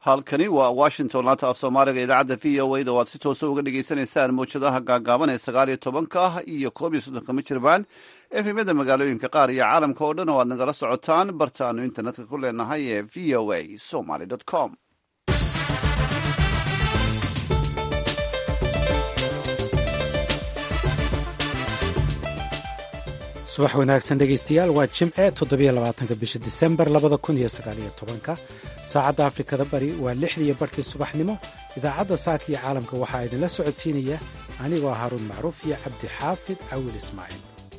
halkani waa washington laanta af soomaaliga idaacadda v o a da waad si toosa uga dhagaysanaysaan mawjadaha gaagaaban ee sagaal iyo tobanka ah iyo koob iyo soddonka mijirbaan efemyada magaalooyinka qaar iyo caalamka oo dhan oo aad nagala socotaan bartaanu internetka ku leenahay ee v o a somaly com subax wanaagsan dhegaystayaal waa jimce toddobiyolabaatanka bisha disembar labada kun iyo sagaaliyo tobanka saacadda afrikada bari waa lixdiiyo barhkii subaxnimo idaacadda saaka iyo caalamka waxaa idinla socodsiinaya anigoo haruun macruuf iyo cabdi xaafid cawil ismaaciil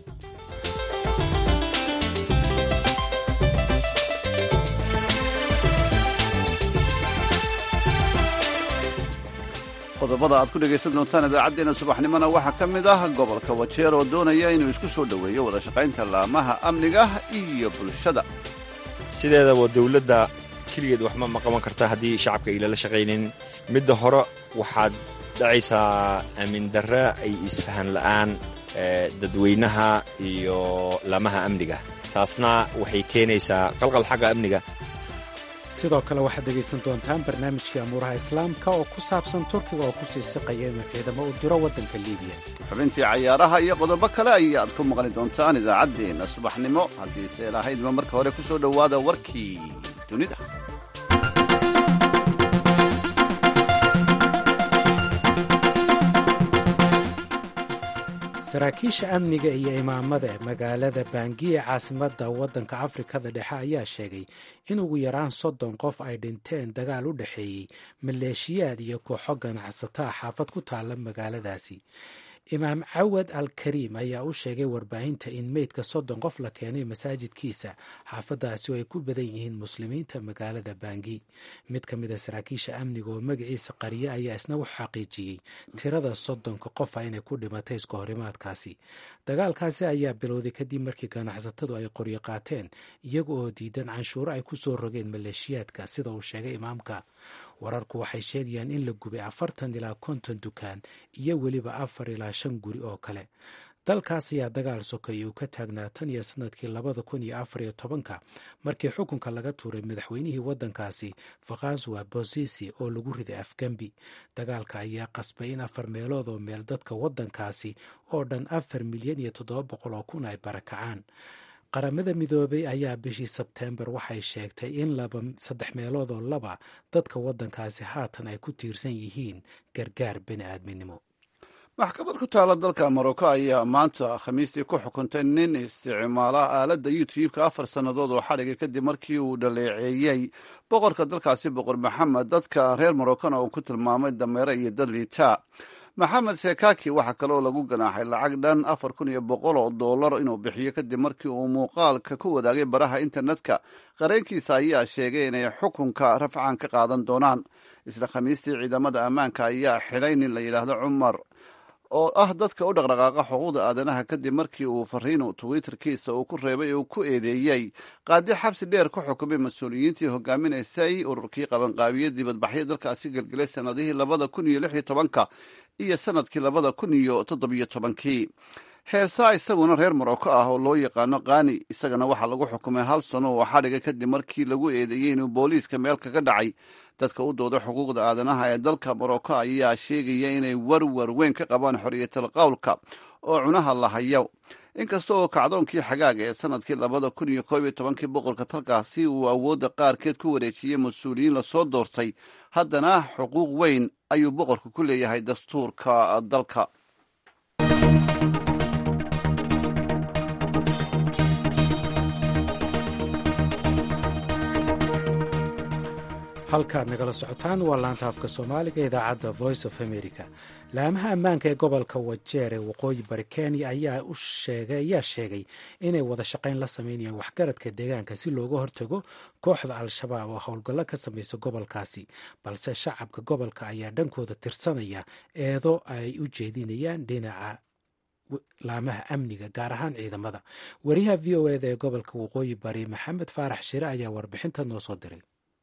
qodobada aad ku dhegaysan doontaan idaacaddeenna subaxnimona waxaa ka mid ah gobolka wajeer oo doonaya inuu isku soo dhoweeyo wada shaqaynta laamaha amniga iyo bulshada sideedaba dowladda keligeed waxma ma qaban karta haddii shacabka ay lala shaqaynin midda hore waxaad dhacaysaa aamin darre ay isfahan la'aan dadweynaha iyo laamaha amniga taasna waxay keenaysaa qalqal xagga amniga sidoo kale waxaad dhegaysan doontaan barnaamijkii amuuraha islaamka oo ku saabsan turkiga oo ku sii siqaya inuu ciidamo u diro waddanka liibiya xubintii cayaaraha iyo qodobo kale ayaad ku maqli doontaan idaacaddeenna subaxnimo haddiise lahaydba marka hore ku soo dhowaada warkii dunida saraakiisha amniga iyo imaamada ee magaalada baangi ee caasimadda waddanka afrikada dhexe ayaa sheegay in ugu yaraan soddon qof ay dhinteen dagaal u dhexeeyey maleeshiyaad iyo kooxo ganacsataa xaafad ku taalla magaaladaasi imaam cawad al kariim ayaa u sheegay warbaahinta in meydka soddon qof la keenay masaajidkiisa xaafadaasi oo ay ku badan yihiin muslimiinta magaalada baangi mid ka mid a saraakiisha amniga oo magaciisa qariye ayaa isna u xaqiijiyey tirada soddonka qofa inay ku dhimatay iska horimaadkaasi dagaalkaasi ayaa bilowday kadib markii ganacsatadu ay qoryo qaateen iyaga oo diidan canshuuro ay ku soo rogeen maleeshiyaadka sida uu sheegay imaamka wararku waxay sheegayaan in la gubay afartan ilaa konton dukaan iyo weliba afar ilaa shan guri oo kale dalkaas ayaa dagaal sokeeye uu ka taagnaa tan iyo sanadkii labada kun iyo afar iyo tobanka markii xukunka laga tuuray madaxweynihii waddankaasi fakhaswa bosisi oo lagu riday afgembi dagaalka ayaa qasbay in afar meelood oo meel dadka waddankaasi oo dhan afar milyan iyo toddoba boqol oo kun ay barakacaan qaramada midoobay ayaa bishii sebteembar waxay sheegtay in saddex meelood oo laba dadka waddankaasi haatan ay ku tiirsan yihiin gargaar bini aadminimo maxkamad ku taala dalka morocco ayaa maanta khamiistii ku xukuntay nin isticmaala aaladda youtube-ka afar sannadood oo xadhiga kadib markii uu dhaleeceeyey boqorka dalkaasi boqor maxamed dadka reer moroccona uu ku tilmaamay dameere iyo dad liita maxamed sekaki waxaa kaleoo lagu ganaaxay lacag dhan afar kun iyo boqol oo dollar inuu bixiyo kadib markii uu muuqaalka ku wadaagay baraha internetka qareenkiisa ayaa sheegay inay xukunka rafcan ka qaadan doonaan isla khamiistii ciidamada ammaanka ayaa xidhay nin la yidhaahdo cumar oo ah dadka u dhaqdhaqaaqa xuquuqda aadanaha kadib markii uu fariinu twitterkiisa uu ku reebay uu ku eedeeyey qaadi xabsi dheer ku xukumay mas-uuliyiintii hogaaminaysay ururkii qabanqaabiye dibadbaxyo dalkaasi gelgelay sanadihii labada kun iyo lix iyo tobanka iyo sanadkii labada kun iyo toddobiyo tobankii heesaa isaguna reer morocco ah oo loo yaqaano kaani isagana waxaa lagu xukumay hal sano oo xadhiga kadib markii lagu eedeeyey inuu booliiska meel kaga dhacay dadka u dooda xuquuqda aadanaha ee dalka morocco ayaa sheegaya inay warwar weyn ka qabaan xorriyatal qowlka oo cunaha la hayo inkasta oo kacdoonkii xagaaga ee sanadkii labada kun iyo koob iyo tobankii boqorka dalkaasi uu awoodda qaarkeed ku wareejiyey mas-uuliyiin lasoo doortay haddana xuquuq weyn ayuu boqorku ku leeyahay dastuurka dalka halkaad nagala socotaan waa laanta afka soomaaliga idaacadda voice of america laamaha ammaanka ee gobolka wajeer ee waqooyi bari kenya ayaa sheegay inay wada shaqayn la sameynayaan waxgaradka deegaanka si looga hortago kooxda al-shabaab oo howlgallo ka samaysa gobolkaasi balse shacabka gobolka ayaa dhankooda tirsanaya eedo ay u jeedinayaan dhinaca laamaha amniga gaar ahaan ciidamada wariyaha v o eda ee gobolka waqooyi bari maxamed faarax shire ayaa warbixinta noo soo diray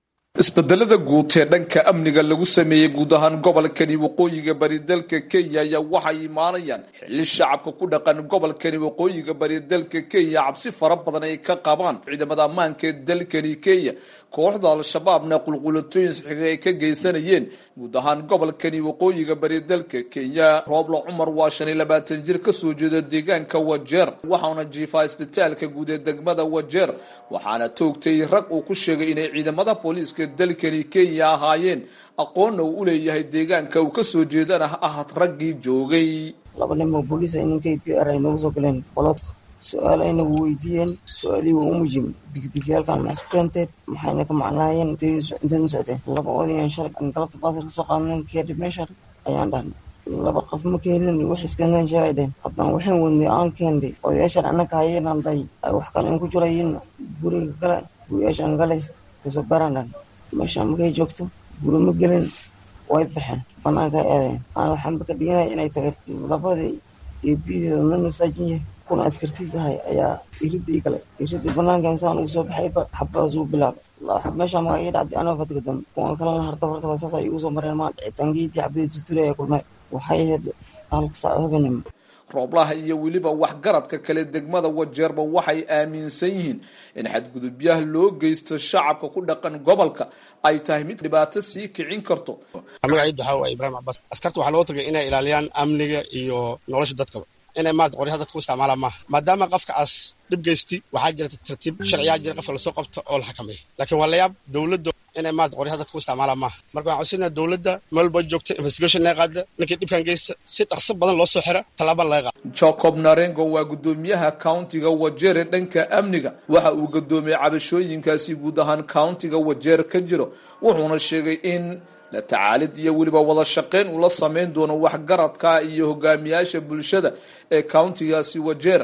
isbedelada guud ee dhanka amniga lagu sameeyey guud ahaan gobolkani waqooyiga bari dalka kenya ayaa waxay imaanayaan xilli shacabka ku dhaqan gobolkani waqooyiga bari dalka kenya cabsi fara badan ay ka qabaan ciidamada ammaanka ee dalkani kenya kooxda al-shabaabna qulqulatooyin saxiiga ay ka geysanayeen guud ahaan gobolkani waqooyiga bari dalka kenya roobla cumar waa shan iyo labaatan jir kasoo jeeda deegaanka wajeer waxauna jiifaa isbitaalka guud ee degmada wajeer waxaana toogtay rag uu ku sheegay inay ciidamada booliiska dalkani kenya ahaayeen aqoonna uu u leeyahay deegaanka uu kasoo jeedana ahad raggii joogay laba nin oo booliis ay ninkay p r ay noogu soo galeen qolodka su-aal aynagu weydiiyeen su-aalihii waa u mujim bigibigiyaalkan maxsu keentee maxayna ka macnaayeen intayn socdeen laba odayan shalay galabta baasar kasoo qaadneen keedhib meesha ayaan dhahnay laba qof ma keenin wax iskandeen sheegay dheen haddana waxaan wadnay aan keenday odayaashan annaka hayenaan dhahay ay wax kale in ku jirayin guriga gale guriyaashan gale kasoo baraan dhan meeshaan markay joogto guri ma gelin way baxeen banaanka eedeen aan waxaanba ka dhiganaya inay tagay labadii deebiyadeeda na masaajin yahay kuna askartiis ahay ayaa iridii galay iridii banaanka insaan ugu soo baxayba xabadaas uu bilaabay meeshaan maga ii dhacday anoo fadhiga dambe kuwan kalena harta horta saas ay igu soo mareen maa dhicitaangeedii xabadii tutulay ay kulmay waxay ahayd halka saac habeenimo rooblaha iyo weliba waxgaradka kale degmada wajeerba waxay aaminsan yihiin in xadgudubyaha loo geysto shacabka ku dhaqan gobolka ay tahay mid dhibaato sii kicin karto magaciid waxaa waay ibraahim cabaas askarta waxaa loo tagay inay ilaaliyaan amniga iyo nolosha dadkaba inay maarata qoryaha dadka u isticmaalaan maaha maadaama qofkaas dhib geysti waxaa jira tartiib sharciyaa jira qofka lasoo qabto oo la xakameeya laakiin waa layaab dowladda inay maarata qoryaha dadka u isticmaalaan maaha marka waxaan codsanaya dowladda meel walba joogta investigation laga qaada ninkii dhibkan geysta si dhaqso badan loo soo xira tallaabaan laga qaada jacob narengo waa guddoomiyaha countiga wajeere dhanka amniga waxa uu gudoomiyey cabashooyinkaasi guud ahaan countiga wajeer ka jiro wuxuuna sheegay in la tacaalid iyo weliba wada shaqeyn uu la sameyn doono waxgaradka iyo hogaamiyaasha bulshada ee countigaasi wajeer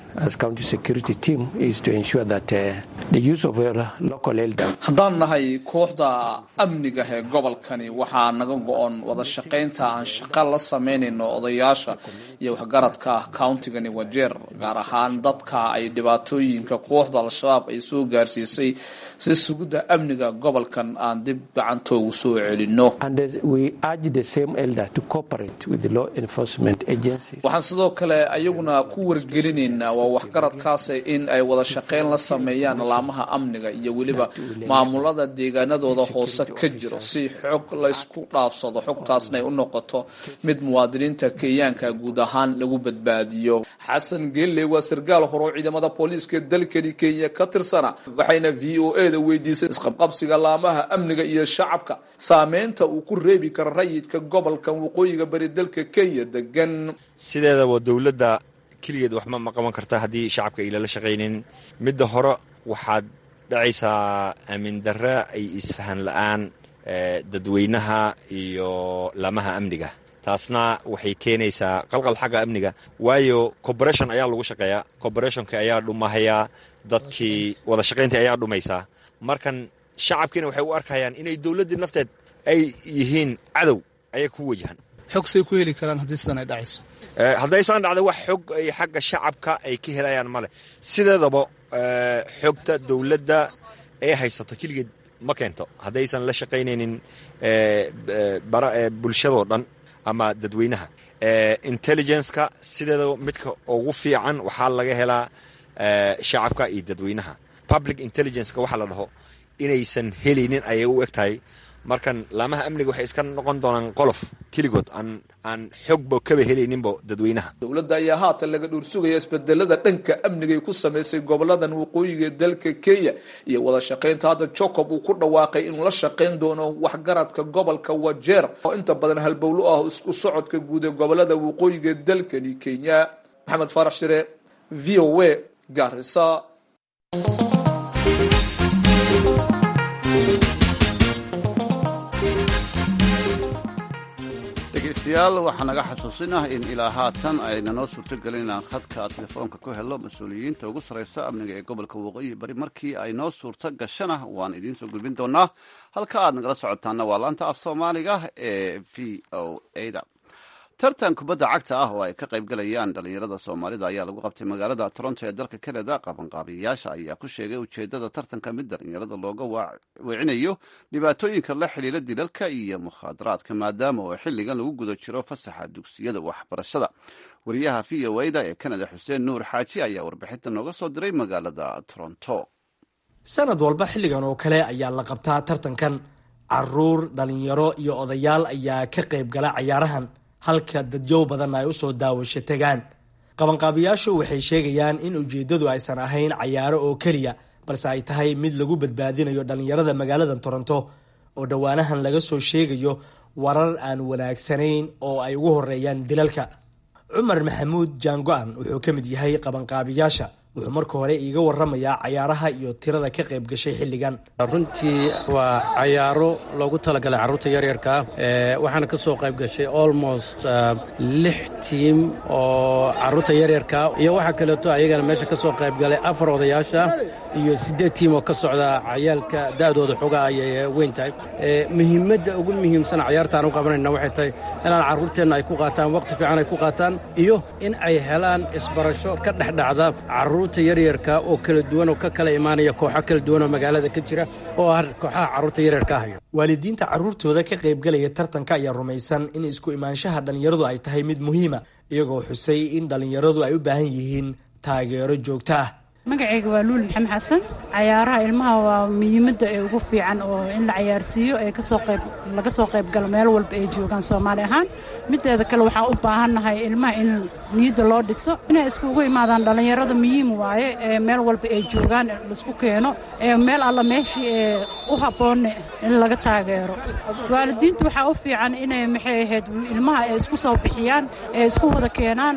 haddaan nahay kooxda amniga ee gobolkani waxaa naga go-on wada shaqeynta aan shaqa la sameynayno odayaasha iyo waxgaradka countigani wajeer gaar ahaan dadka ay dhibaatooyinka kooxda al-shabaab ay soo gaarsiisay si sugidda amniga gobolkan aan dib gacantoogu soo celino waxaan sidoo kale ayaguna ku wargelinaynaa waa waxgaradkaas in ay wada shaqeyn la sameeyaan laamaha amniga iyo weliba maamulada deegaanadooda hoose ka jiro si xog laysku dhaafsado xogtaasna ay u noqoto mid muwaadiniinta kenyaanka guud ahaan lagu badbaadiyo xasan gelle waa sarkaal hore oo ciidamada booliiska dalkani kenya ka tirsana waxayna v o e da weydiisay isqabqabsiga laamaha amniga iyo shacabka saameynta uu ku reebi karo rayidka gobolkan waqooyiga bari dalka kenya degan sideedaba dowladda keligeed waxma ma qaban karta haddii shacabka ilala shaqaynin midda hore waxaad dhacaysaa aamin darra ay isfahan la-aan dadweynaha iyo laamaha amniga taasna waxay keenaysaa qalqal xagga amniga waayo corporation ayaa lagu shaqeeyaa corporationka ayaa dhumahayaa dadkii wada shaqayntii ayaa dhumaysaa markan shacabkiina waxay u arkayaan inay dowladdii nafteed ay yihiin cadow ayay ku wajahan xog say ku heli karaan haddii sidan ay dhacayso haddaysaan dhacda wax xog ay xagga shacabka ay ka helayaan male sideedaba xogta dowladda ee haysato keligeed ma keento haddaysan la shaqaynaynin bulshadoo dhan ama dadweynaha intelligenceka sideedaba midka ugu fiican waxaa laga helaa shacabka iyo dadweynaha public intelligenceka waxaa la dhaho inaysan helaynin ayay u eg tahay markan laamaha amniga waxay iska noqon doonaan qolof keligood aan aan xogba kaba helayninba dadweynaha dowladda ayaa haatan laga dhuursugaya isbedelada dhanka amnigay ku samaysay goboladan waqooyiga ee dalka kenya iyo wada shaqaynta hadda jacob uu ku dhawaaqay inuu la shaqayn doono waxgaradka gobolka wajeer oo inta badan halbowlo ah isku socodka guud ee gobolada waqooyiga ee dalkani kenya maxamed faarax shire v o a garisa dhegeystayaal waxaa naga xasuusinah in ilaa haatan ayna noo suurtogelin inaan khadka telefoonka ku helo mas-uuliyiinta ugu sarreysa amniga ee gobolka waqooyi bari markii ay noo suurto gashana waan idiin soo gudbin doonaa halka aad nagala socotaana waa laanta af soomaaliga ee v o a da tartan kubadda cagta ah oo ay ka qaybgalayaan dhallinyarada soomaalida ayaa lagu qabtay magaalada toronto ee dalka canada qabanqaabiyayaasha ayaa ku sheegay ujeeddada tartanka mid dhallinyarada looga weecinayo dhibaatooyinka la xidhiira dilalka iyo mukhaadaraadka maadaama oo xilligan lagu guda jiro fasaxa dugsiyada waxbarashada wariyaha v o da ee canada xuseen nuur xaaji ayaa warbixinta nooga soo diray magaalada toronto sanad walba xilligan oo kale ayaa la qabtaa tartankan caruur dhalinyaro iyo odayaal ayaa ka qayb gala cayaarahan halka dadyow badan ay usoo daawasho tegaan qabanqaabiyaashu waxay sheegayaan in ujeeddadu aysan ahayn cayaaro oo keliya balse ay tahay mid lagu badbaadinayo dhallinyarada magaalada toronto oo dhowaanahan laga soo sheegayo warar aan wanaagsanayn oo ay ugu horeeyaan dilalka cumar maxamuud jaango-an wuxuu ka mid yahay qabanqaabiyaasha wuxuu marka hore iiga waramayaa cayaaraha iyo tirada ka qayb gashay xilligan runtii waa cayaaro loogu talagalay carruurta yaryarkaa waxaana ka soo qayb gashay almost lix tiim oo carruurta yaryarkaa iyo waxaa kaleeto ayagana meesha ka soo qayb galay afar odayaasha iyo siddeed tiim oo ka socda cayaalka da'dooda xogaa ayay weyn tahay muhiimadda ugu muhiimsan cayaartaan u qabanayna waxay tahay inaan carruurteenna ay ku qaataan waqti fiican ay ku qaataan iyo in ay helaan isbarasho ka dhexdhacda carruurta yaryarka oo kala duwan oo ka kala imaanaya kooxo kala duwan oo magaalada ka jira oo ah kooxaha carruurta yaryarka hayo waalidiinta carruurtooda ka qaybgalaya tartanka ayaa rumaysan in isku imaanshaha dhallinyaradu ay tahay mid muhiima iyagoo xusay in dhallinyaradu ay u baahan yihiin taageero joogto ah magacayga waa luul maxamed xasan cayaaraha ilmaha waa muhiimadda ee ugu fiican oo in la cayaarsiiyo ee kasoo qayb laga soo qayb galo meel walba ay joogaan soomaali ahaan mideeda kale waxaan u baahannahay ilmaha in niyadda loo dhiso inay iskugu imaadaan dhallinyarada muhiim waaye ee meel walba ay joogaan laisku keeno ee meel alla meeshii ee u habboonne in laga taageero waalidiinta waxaa u fiican inay maxay ahayd ilmaha ay isku soo bixiyaan ee isku wada keenaan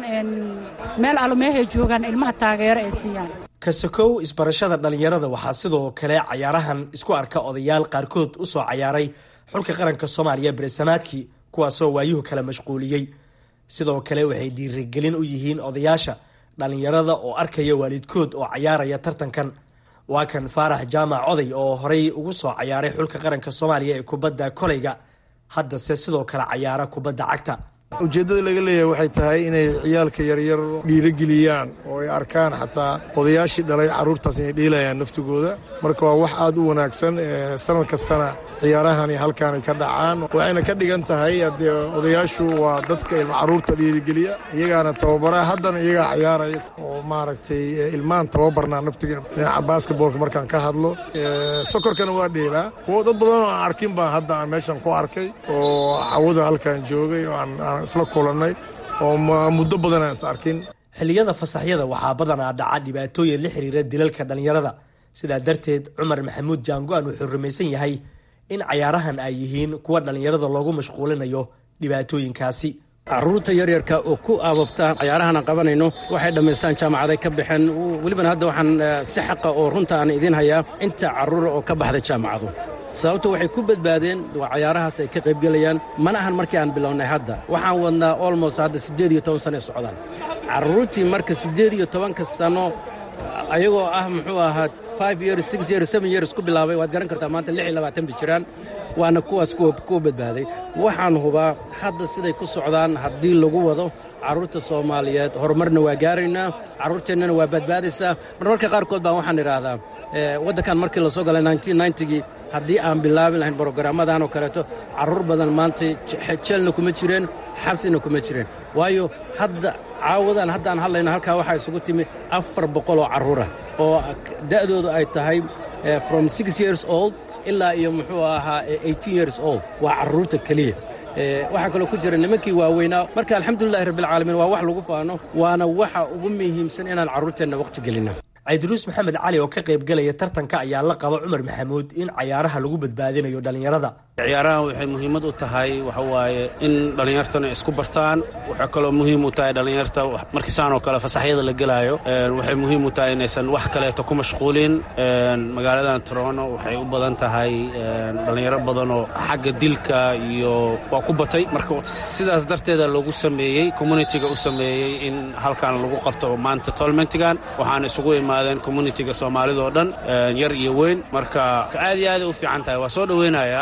meel alla meeshay joogaan ilmaha taageero ay siiyaan kasakow isbarashada dhallinyarada waxaa sidoo kale cayaarahan isku arka odayaal qaarkood u soo cayaaray xulka qaranka soomaaliya beresamaadkii kuwaasoo waayuhu kala mashquuliyey sidoo kale waxay dhiirigelin u yihiin odayaasha dhallinyarada oo arkaya waalidkood oo cayaaraya tartankan waa kan faarax jaamac oday oo horay ugu soo cayaaray xulka qaranka soomaaliya ee kubadda koleyga haddase sidoo kale cayaara kubadda cagta ujeeddada laga leeyahay waxay tahay inay ciyaalka yaryar dhiirogeliyaan oo ay arkaan xataa odayaashii dhalay carruurtaas inay dhiilayaan naftigooda marka waa wax aad u wanaagsan sanad kastana ciyaarahani halkaanay ka dhacaan waxayna ka dhigan tahay haddee odayaashu waa dadka ilma carruurta dhiirigeliya iyagaana tababara haddana iyagaa cayaaraya oo maaragtay ilmaan tababarnaa naftiga dhinaca basketboolka markaan ka hadlo sokorkana waa dheelaa kuwo dad badan oo aan arkin baan hadda aan meeshan ku arkay oo cawada halkaan joogay oo aan isla kulannay oo muddo badan aan is arkin xilliyada fasaxyada waxaa badanaa dhaca dhibaatooyin la xiriira dilalka dhallinyarada sidaa darteed cumar maxamuud jaango-an wuxuu rumaysan yahay in cayaarahan ay yihiin kuwa dhallinyarada loogu mashquulinayo dhibaatooyinkaasi carruurta yaryarka oo ku aababtaan cayaarahan aan qabanayno waxay dhammaystaan jaamacaday ka baxeen welibana hadda waxaan si xaqa oo runta aan idiin hayaa inta carruura oo ka baxday jaamacadu sababto waxay ku badbaadeen waa cayaarahaas ay ka qaybgelayaan mana ahan markii aan bilownay hadda waxaan wadnaa olmost hadda siddeed iyo toban sano ee socdaan carruurtii marka siddeed iyo tobanka sano ayagoo ah muxuu ahaa five years six years seven years ku bilaabay waad garan kartaa maanta lix iyo labaatan bay jiraan waana kuwaas kuwa badbaaday waxaan hubaa hadda siday ku socdaan haddii lagu wado carruurta soomaaliyeed horumarna waa gaaraynaa carruurteennana waa badbaadaysaa marmarka qaarkood baan waxaan idhaahdaa waddankan markii lasoo galay gii haddii aan bilaabi lahayn brogaraamadan oo kaleeto carruur badan maanta jeelna kuma jireen xabsina kuma jireen waayo hadda caawadan haddaan hadlayno halkaa waxaa isugu timi afar boqol oo carruura oo da'doodu ay tahay from six years old ilaa iyo muxuu ahaa eighteen years old waa carruurta keliya waxaa kaloo ku jira nimankii waaweynaa marka alxamdulilahi rabbilcaalamiin waa wax lagu faano waana waxa ugu muhiimsan inaan carruurteenna waqti gelinno caydiruus maxamed cali oo ka qaybgalaya tartanka ayaa la qaba cumar maxamuud in cayaaraha lagu badbaadinayo dhallinyarada ciyaarahan waxay muhiimad u tahay waxa waaye in dhallinyartana isku bartaan waxay kaloo muhiim u tahay dhallinyarta markiisaan oo kale fasaxyada la gelaayo waxay muhiim u tahay inaysan wax kaleeto ku mashquulin magaaladan torono waxay u badan tahay dhallinyaro badan oo xagga dilka iyo waa ku batay marka sidaas darteeda lagu sameeyey communitiga u sameeyey in halkan lagu qabto maanta tolmentigan waxaana isugu imaadeen communitiga soomaalida oo dhan yar iyo weyn marka aad iyo aaday u fiican tahay waa soo dhoweynayaa aniga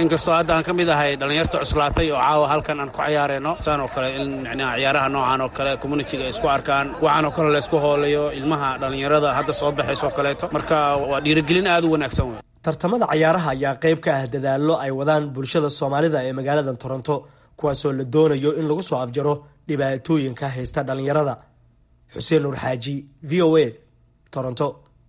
inkastoo hadda aan ka mid ahay dhallinyarta cuslaatay oo caawa halkan aan ku cayaarayno saan oo kale in micnaha ciyaaraha noocan oo kale communitiga ay isku arkaan waxaan oo kale laysku hoolayo ilmaha dhallinyarada hadda soo baxaysoo kaleeto marka waa dhiirigelin aad u wanaagsan wey tartamada cayaaraha ayaa qayb ka ah dadaallo ay wadaan bulshada soomaalida ee magaalada toronto kuwaasoo la doonayo in lagu soo afjaro dhibaatooyinka haysta dhallinyarada xuseen nuur xaaji v o a toronto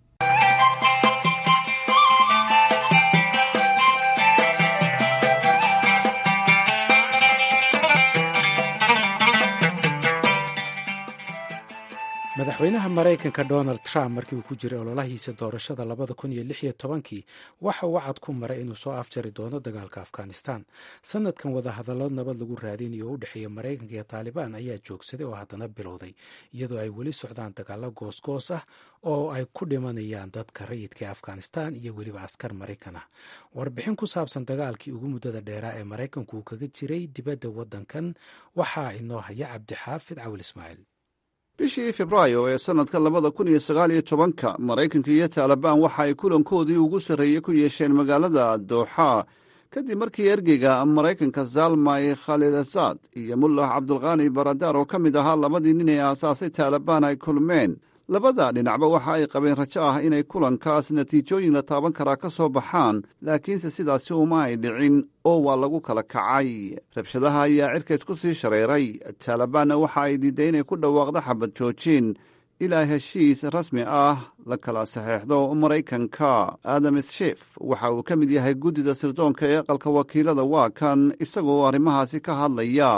madaxweynaha maraykanka donald trump markii uu ku jiray ololahiisa doorashada labada kun iyo lix iyo tobankii waxa uu cad ku maray inuu soo afjari doono dagaalka afghanistan sanadkan wadahadallo nabad lagu raadinayo oo u dhexeeya maraykanka iyo taalibaan ayaa joogsaday oo haddana bilowday iyadoo ay weli socdaan dagaalo goosgoos ah oo ay ku dhimanayaan dadka rayidka ee afghanistan iyo weliba askar maraykan ah warbixin ku saabsan dagaalkii ugu muddada dheeraa ee maraykanku uu kaga jiray dibadda waddankan waxaa inoo haya cabdixaafid cawil ismaaciil bishii febraayo ee sannadka labada kun iyo sagaal iyo tobanka maraykanka iyo taalibaan waxa ay kulankoodii ugu sarreeyey ku yeesheen magaalada dooxa kadib markii ergeyga maraykanka zalmay khalilasaad iyo mullah cabdulkaani baradaar oo ka mid ahaa labadii nin ee aasaasay taalibaan ay kulmeen labada dhinacba waxa ay qabeen rajo ah inay kulankaas natiijooyin la taaban karaa ka soo baxaan laakiinse sidaasi uma ay dhicin oo waa lagu kala kacay rabshadaha ayaa cirkays ku sii shareeray taalibaanna waxa ay diiday inay ku dhawaaqdo xabad joojin ilaa heshiis rasmi ah la kala saxeexdo maraykanka adam shif waxa uu ka mid yahay guddida sirdoonka ee aqalka wakiilada waa kan isagoo arrimahaasi ka hadlaya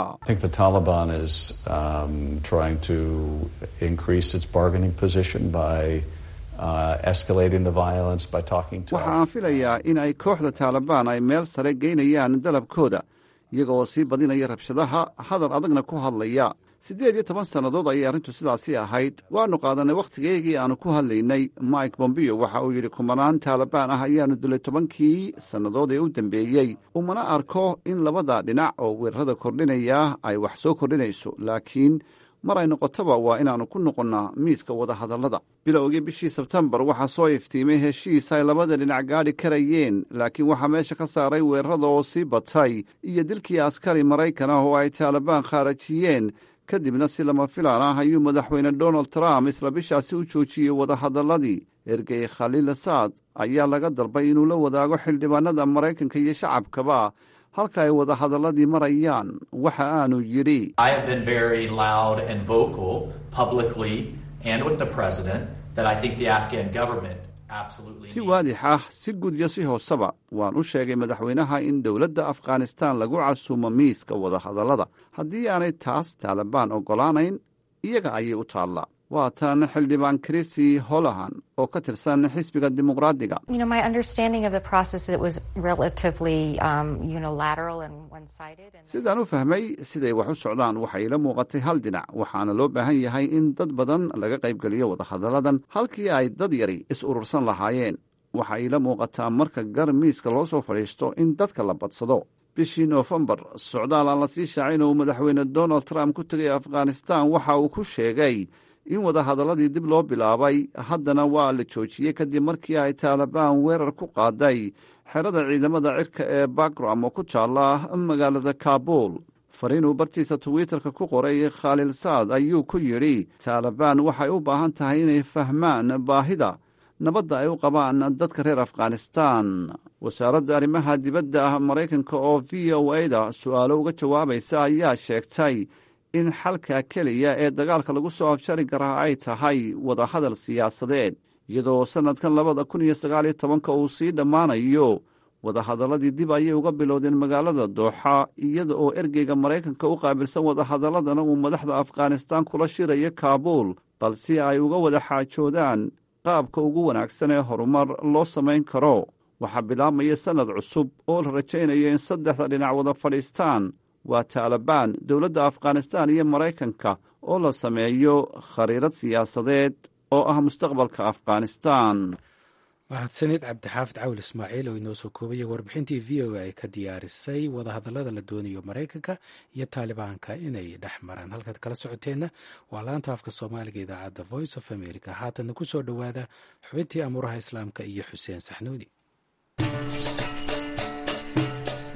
waxa aan filayaa in ay kooxda taalibaan ay meel sare geynayaan dalabkooda iyagooo sii badinaya rabshadaha hadal adagna ku hadlaya siddeed iyo toban sannadood ayay arrintu sidaasi ahayd waannu qaadanay wakhtigeygii aannu ku hadlaynay mike bombeo waxa uu yidhi kumanaan taalibaan ah ayaannu dilay tobankii sannadood ee u dambeeyey umana arko in labada dhinac oo weerarada kordhinaya ay wax soo kordhinayso laakiin mar ay noqotoba waa inaannu ku noqonnaa miiska wadahadallada bilowgii bishii sebtembar waxaa soo iftiimay heshiis ay labada dhinac gaadhi karayeen laakiin waxaa meesha ka saaray weerarada oo sii batay iyo dilkii askari maraykan ah oo ay taalibaan khaarajiyeen kadibna si lama filaan ah ayuu madaxweyne donald trump isla bishaasi u joojiyey wadahadalladii ergey khaliil asaad ayaa laga dalbay inuu la wadaago xildhibaanada maraykanka iyo shacabkaba halka ay wadahadalladii marayaan waxa aanu yidhi si waadix ah si guud iyo si hooseba waan u sheegay madaxweynaha in dowladda afghanistan lagu casuumo miiska wadahadallada haddii aanay taas taalibaan oggolaanayn iyaga ayay u taallaa waa tan xildhibaan chrisi holahan oo ka tirsan xisbiga dimuqraadiga sidaan u fahmay siday wax u socdaan waxay ila muuqatay hal dhinac waxaana loo baahan yahay in dad badan laga qaybgeliyo wadahadalladan halkii ay dad yari is urursan lahaayeen waxay ila muuqataa marka gar miiska loo soo fadhiisto in dadka la badsado bishii noofembar socdaal aan la sii shaacin oo uu madaxweyne donald trump ku tegay afghanistan waxa uu ku sheegay in wadahadalladii dib loo bilaabay haddana waa la joojiyey kadib markii ay taalibaan weerar ku qaaday xerada ciidamada cirka ee bagram oo ku taalla magaalada kaabul fariinuu bartiisa twitterka ku qoray khaliil saad ayuu ku yidhi taalibaan waxay u baahan tahay inay fahmaan baahida nabadda ay u qabaan dadka reer afghanistan wasaaradda arrimaha dibadda ah maraykanka oo v o a-da su'aalo uga jawaabaysa ayaa sheegtay in xalka keliya ee dagaalka lagu soo afjari karaa ay tahay wadahadal siyaasadeed iyadoo sannadkan labada kun iyo sagaal iyo tobanka uu sii dhammaanayo wadahadalladii dib ayay uga bilowdeen magaalada dooxa iyada oo ergeyga maraykanka u qaabilsan wadahadaladana uu madaxda afghanistan kula shirayo kaabuul balse ay uga wada xaajoodaan qaabka ugu wanaagsan ee horumar loo samayn karo waxaa bilaabmaya sannad cusub oo la rajaynayo in saddexda dhinac wada fadhiistaan waa taalibaan dowladda afghanistan iyo maraykanka oo la sameeyo khariirad siyaasadeed oo ah mustaqbalka afghanistan mahadsanid cabdixaafid cawil ismaaciil oo inoo soo koobaya warbixintii v o a ay ka diyaarisay wadahadallada la doonayo maraykanka iyo taalibaanka inay dhex maraan halkaad kala socoteenna waa laanta afka soomaaliga idaacadda voice of america haatanna ku soo dhowaada xubintii amuuraha islaamka iyo xuseen saxnuudi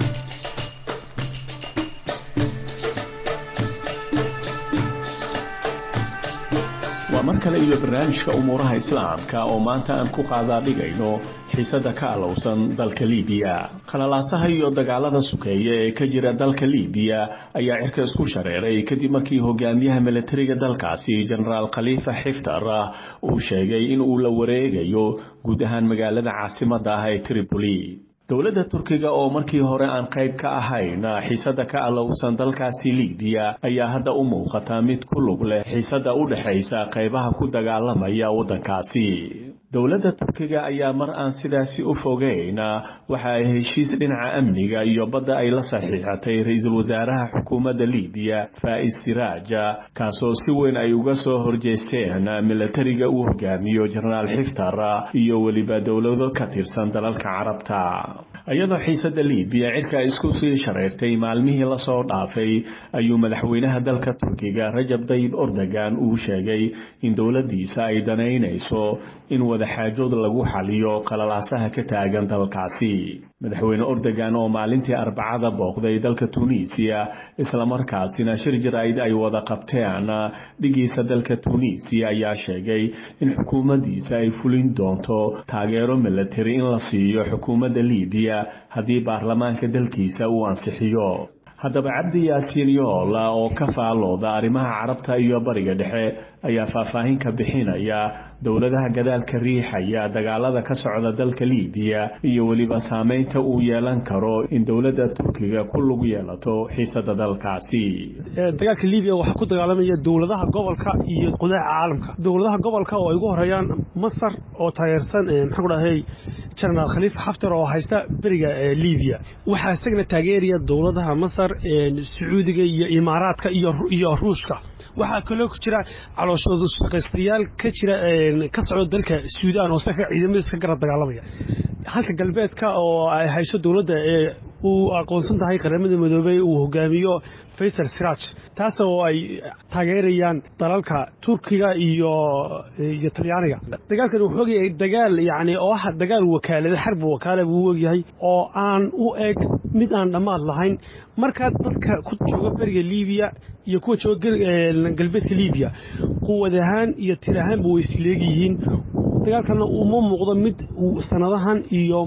waa mar kale iyo barnaamijka umuuraha islaamka oo maanta aan ku qaadaa dhigayno xiisada ka alowsan dalka liibiya khalalaasaha iyo dagaalada sukeeya ee ka jira dalka liibiya ayaa cirka isku shareeray kadib markii hogaamiyaha milatariga dalkaasi jenaraal khaliifa xiftar uu sheegay in uu la wareegayo guud ahaan magaalada caasimada ah ee tripoli dowladda turkiga oo markii hore aan qayb ka ahayn xiisada ka alowsan dalkaasi liibiya ayaa hadda u muuqata mid ku lug leh xiisada u dhexaysa qaybaha ku dagaalamaya waddankaasi dowladda turkiga ayaa mar aan sidaasi u fogeyn waxa ay heshiis dhinaca amniga iyo badda ay la saxiixatay ra-iisul wasaaraha xukuumadda liibiya faa'is siraaja kaasoo si weyn ay uga soo horjeesteen milatariga uu hogaamiyo jenaraal xiftar iyo weliba dowlado ka tirsan dalalka carabta iyadoo xiisada liibiya cirka isku sii shareyrtay maalmihii lasoo dhaafay ayuu madaxweynaha dalka turkiga rajab dayib ordogan uu sheegay in dowladdiisa ay danaynayso in wadaxaajood lagu xaliyo qalalaasaha ka taagan dalkaasi madaxweyne ordogan oo maalintii arbacada booqday dalka tunisiya islamarkaasina shir jaraa'id ay wada qabteen dhigiisa dalka tunisiya ayaa sheegay in xukuumaddiisa ay fulin doonto taageero milatari in la siiyo xukuumadda liibiya haddii baarlamaanka dalkiisa uu ansixiyo haddaba cabdi yaasiin yoola oo ka faalooda arrimaha carabta iyo bariga dhexe ayaa faahfaahin ka bixinaya dowladaha gadaalka riixaya dagaalada ka socda dalka liibiya iyo weliba saameynta uu yeelan karo in dowladda turkiga ku lug yeelato xiisada dalkaasi dagaalka liibiya waxaa ku dagaalamaya dowladaha gobolka iyo qudaca caalamka dowladaha gobolka oo ay ugu horeeyaan masar oo taageersan maxaan ku dhahay jenaraal khaliifa xaftar oo haysta beriga liibiya waxaa isagana taageeraya dowladaha masar sacuudiga iyo imaaraadka iyo ruushka waxaa kaloo ku jira calooshooda shaqaystayaal ka jira ka socda dalka suudaan oo saka ciidamadiis ka garab dagaalamaya halka galbeedka oo ay hayso dowladda ee uu aqoonsan tahay qaramada midoobey uu hogaamiyo faysal siraaj taas oo ay taageerayaan dalalka turkiga iyo iyo talyaaniga dagaalkan wuxuu ogyahay dagaal yacni oo ah dagaal wakaalada xarbi wakaala buu ogyahay oo aan u eg mid aan dhammaad lahayn markaa dadka ku jooga beriga liibiya iyo kuwa jooga galbeedka liibiya quwad ahaan iyo tir ahaanba way isleegyihiin dagaalkana uma muuqdo mid sanadahan iyo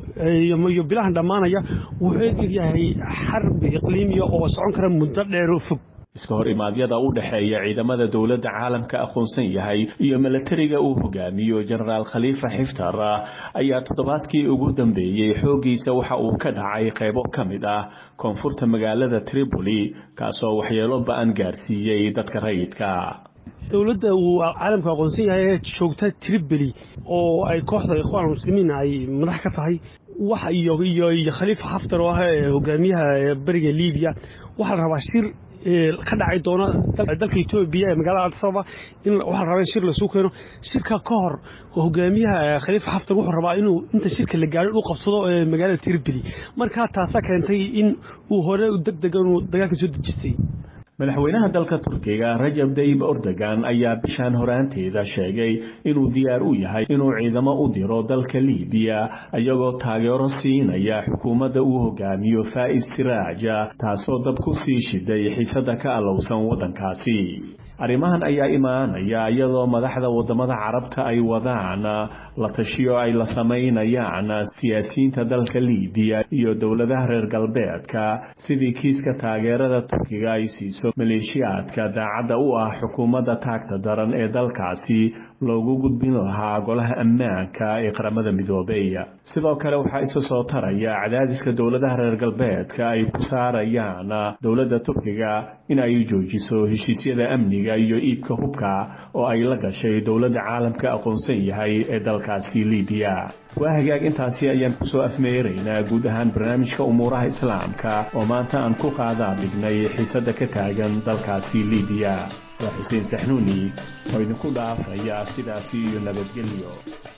iyo bilahan dhammaanaya wuxuu egyahay xarbi iqliimiya oo socon kara muddo dheer oo fog iska hor imaadyada u dhexeeya ciidamada dowladda caalamka aqoonsan yahay iyo milatariga uu hogaamiyo jenaraal khaliifa xiftar ayaa toddobaadkii ugu dambeeyey xooggiisa waxa uu ka dhacay qaybo ka mid ah koonfurta magaalada tripoli kaasoo waxyeelo ba-an gaarsiiyey dadka rayidka dowladda uu caalamku aqoonsan yahay ee joogta tripoli oo ay kooxda ikhwaan muslimiin ay madax ka tahay wax iyo iyo iyo khaliifa xaftar oo ah hogaamiyaha beriga liibiya waxaa la rabaa shir ka dhacay doona dalka etoobiya ee magaalada adisababa in waxaa la rabaa in shir lasuu keeno shirka ka hor hogaamiyaha khaliifa xaftar wuxuu rabaa inuu inta shirka la gaadho u qabsado magaalada tripoli markaa taasaa keentay in uu hore deg dega inuu dagaalka soo dejistay madaxweynaha dalka turkiga rajab dayib ordogan ayaa bishaan horaanteeda sheegay inuu diyaar u yahay inuu ciidamo u diro dalka liibiya iyagoo taageero siinaya xukuumadda uu hogaamiyo faa'is siraaja taasoo dab ku sii shiday xiisada ka alowsan waddankaasi arrimahan ayaa imaanaya iyadoo madaxda waddamada carabta ay wadaan la tashiyo ay la samaynayaan siyaasiyiinta dalka liibiya iyo dowladaha reer galbeedka sidii kiiska taageerada turkiga ay siiso maleeshiyaadka daacadda u ah xukuumadda taagta daran ee dalkaasi loogu gudbin lahaa golaha ammaanka ee qaramada midoobey sidoo kale waxaa isa soo taraya cadaadiska dowladaha reer galbeedka ay ku saarayaan dowladda turkiga in ay joojiso heshiisyada amniga iyo iibka hubka oo ay la gashay dowladda caalamka aqoonsan yahay ee dalkaasi liibiya waa hagaag intaasi ayaan kusoo afmeeraynaa guud ahaan barnaamijka umuuraha islaamka oo maanta aan ku qaadaa dhignay xiisada ka taagan dalkaasi liibiya waa xuseen saxnuuni oo idinku dhaafaya sidaasi iyo nabadgelyo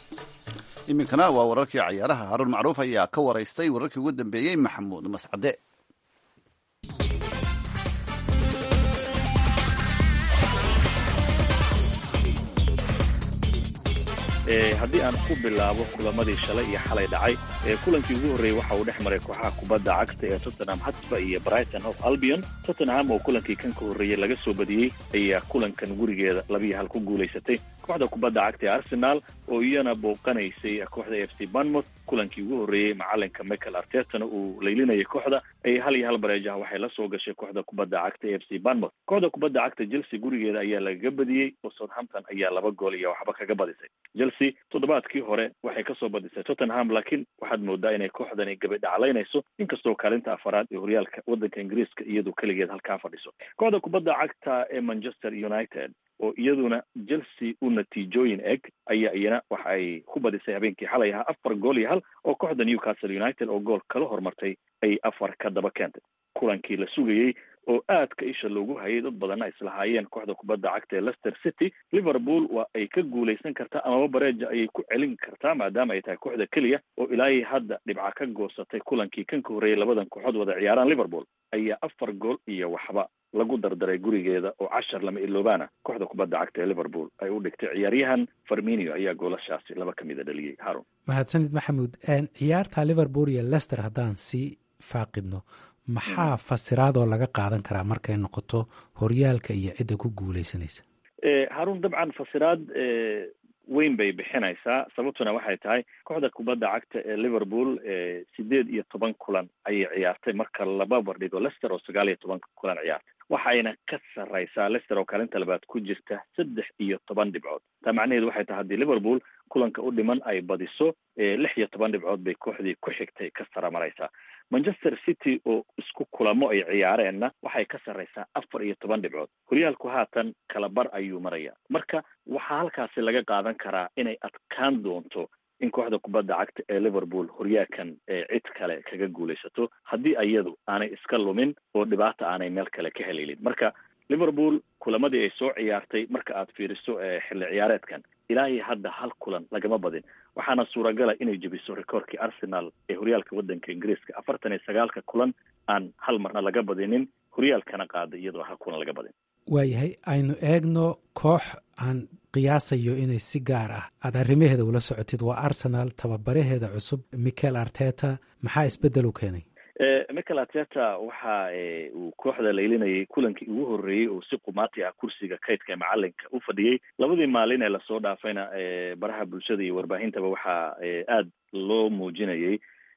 iminkana waa wararkii cayaaraha haruun macruuf ayaa ka waraystay wararkii ugu dambeeyey maxamuud mascade haddii aan ku bilaabo kulamadii shalay iyo xalay dhacay kulankii ugu horreeyey waxa uu dhex maray kooxaha kubadda cagta ee tottenham hotspur iyo brighton of albion tottenham oo kulankii kan ka horreeyey laga soo badiyey ayaa kulankan gurigeeda labiyo hal ku guulaysatay kooxda kubadda cagta ee arsenal oo iyana booqanaysay kooxda f c banmouth kulankii ugu horreeyey macalinka michael artetana uu laylinayay kooxda ay hal iyo hal bareejaha waxay la soo gashay kooxda kubadda cagta e f c banmouth kooxda kubadda cagta chelsea gurigeeda ayaa lagaga badiyey oo southampton ayaa laba gool iyo waxba kaga badisay chelsea toddobaadkii hore waxay kasoo badisay tottenham laakiin waxaad moodaa inay kooxdani gabadhaclaynayso inkastoo kaalinta afaraad ee horyaalka waddanka ingiriiska iyadu keligeed halkaa fadhiso kooxda kubadda cagta ee manchester united oo iyaduna chelsea u natiijooyin eg ayaa iyana waxa ay ku badisay habeenkii xalay ahaa afar gool iyo hal oo kooxda newcastle united oo gool kala hormartay ay afar ka daba keentay kulankii la sugayey oo aadka isha loogu hayay dad badanna islahaayeen kooxda kubadda cagta ee leicester city liverpool waa ay ka guulaysan kartaa amaba bareeja ayay ku celin kartaa maadaama ay tahay kooxda keliya oo ilaahii hadda dhibca ka goosatay kulankii kan ka horreeyay labadan kooxood wada ciyaaraan liverpool ayaa afar gool iyo waxba lagu dardaray gurigeeda oo cashar lama iloobaana kooxda kubadda cagta ee liverpool ay u dhigtay ciyaaryahan farminio ayaa goolashaasi laba ka mida dhaliyey haron mahadsanid maxamuud ciyaarta liverpool iyo lester haddaan sii faaqidno maxaa fasiraadoo laga qaadan karaa markay noqoto horyaalka iyo cidda ku guuleysanaysa haruun dabcan fasiraad weyn bay bixinaysaa sababtuna waxay tahay kooxda kubadda cagta ee liverpool sideed iyo toban kulan ayay ciyaartay marka laba bardhigo lester oo sagaal iyo toban kulan ciyaartay waxayna ka sarraysaa lester oo kaalinta labaad ku jirta saddex iyo toban dhibcood taa macnaheedu waxay tahay haddii liverpool kulanka u dhiman ay badiso lix iyo toban dhibcood bay kooxdii ku xigtay ka saramaraysaa manchester city oo isku kulamo ay ciyaareenna waxay ka sarraysaa afar iyo toban dhibcood horyaalku haatan kala bar ayuu maraya marka waxaa halkaasi laga qaadan karaa inay adkaan doonto in kooxda kubadda cagta ee liverpool horyaalkan cid kale kaga guulaysato haddii iyadu aanay iska lumin oo dhibaata aanay meel kale ka helelin marka liverpool kulamadii ay soo ciyaartay marka aad fiiriso xilli ciyaareedkan ilaahay hadda hal kulan lagama badin waxaana suuragala inay jebiso rekoorkii arsenal ee horyaalka waddanka ingiriiska afartan iyo sagaalka kulan aan hal marna laga badinin horyaalkana qaada iyadoo hal kulan laga badin waayahay aynu eegno koox aan qiyaasayo inay si gaar ah aad arrimaheeda ula socotid waa arsenal tababaraheeda cusub michael arteta maxaa isbeddel u keenay michael arteta waxa uu kooxda laylinayay kulankii ugu horreeyey oo si qumaati ah kursiga kaydka ee macalinka u fadhiyey labadii maalin ee lasoo dhaafayna baraha bulshada iyo warbaahintaba waxaa aad loo muujinayay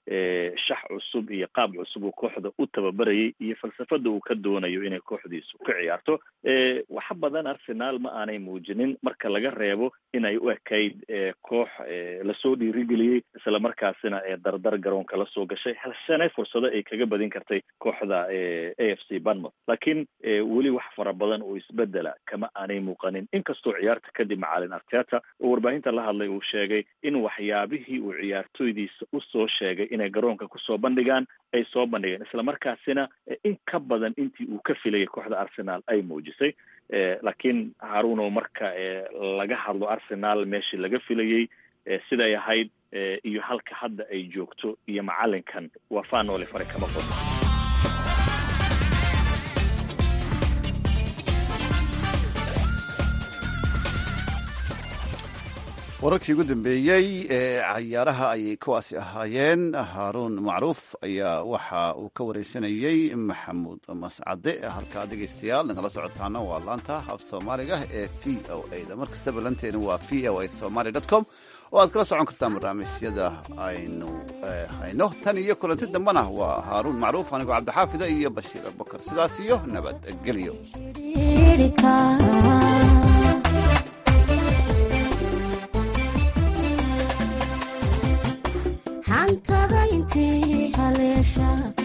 shax cusub iyo qaab cusub uu kooxda u tababarayay iyo falsafada uu ka doonayo inay kooxdiisu ka ciyaarto waxa badan arsenal ma aanay muujinin marka laga reebo inay u ekayd koox lasoo dhiirigeliyey isla markaasina dardar garoonka lasoo gashay halsane fursado ay kaga badin kartay kooxda a f c banmouth laakiin weli wax fara badan oo isbedela kama aanay muuqanin inkastoo ciyaarta kadib macalin arteta oo warbaahinta la hadlay uu sheegay in waxyaabihii uu ciyaartooydiisa usoo sheegay inay garoonka kusoo bandhigaan ay soo bandhigeen isla markaasina in ka badan intii uu ka filayay kooxda arsenal ay muujisay laakiin haruno marka laga hadlo arsenal meeshii laga filayey siday ahayd iyo halka hadda ay joogto iyo macalinkan waa faanoole fare kama qodno wararkii ugu dambeeyey ee cayaaraha ayay kuwaasi ahaayeen haaruun macruuf ayaa waxa uu ka wareysanayey maxamuud mascade halkaa dhegeystayaal nagala socotaana waa laanta af soomaaliga ee v o a da mar kastaba lanteena waa v o a somaly com oo aad kala socon kartaan barnaamijyada aynu hayno tan iyo kulanti dambena waa haaruun macruuf anigoo cabdixaafida iyo bashiir abubakar sidaas iyo nabadgelyo xantada intii haleesha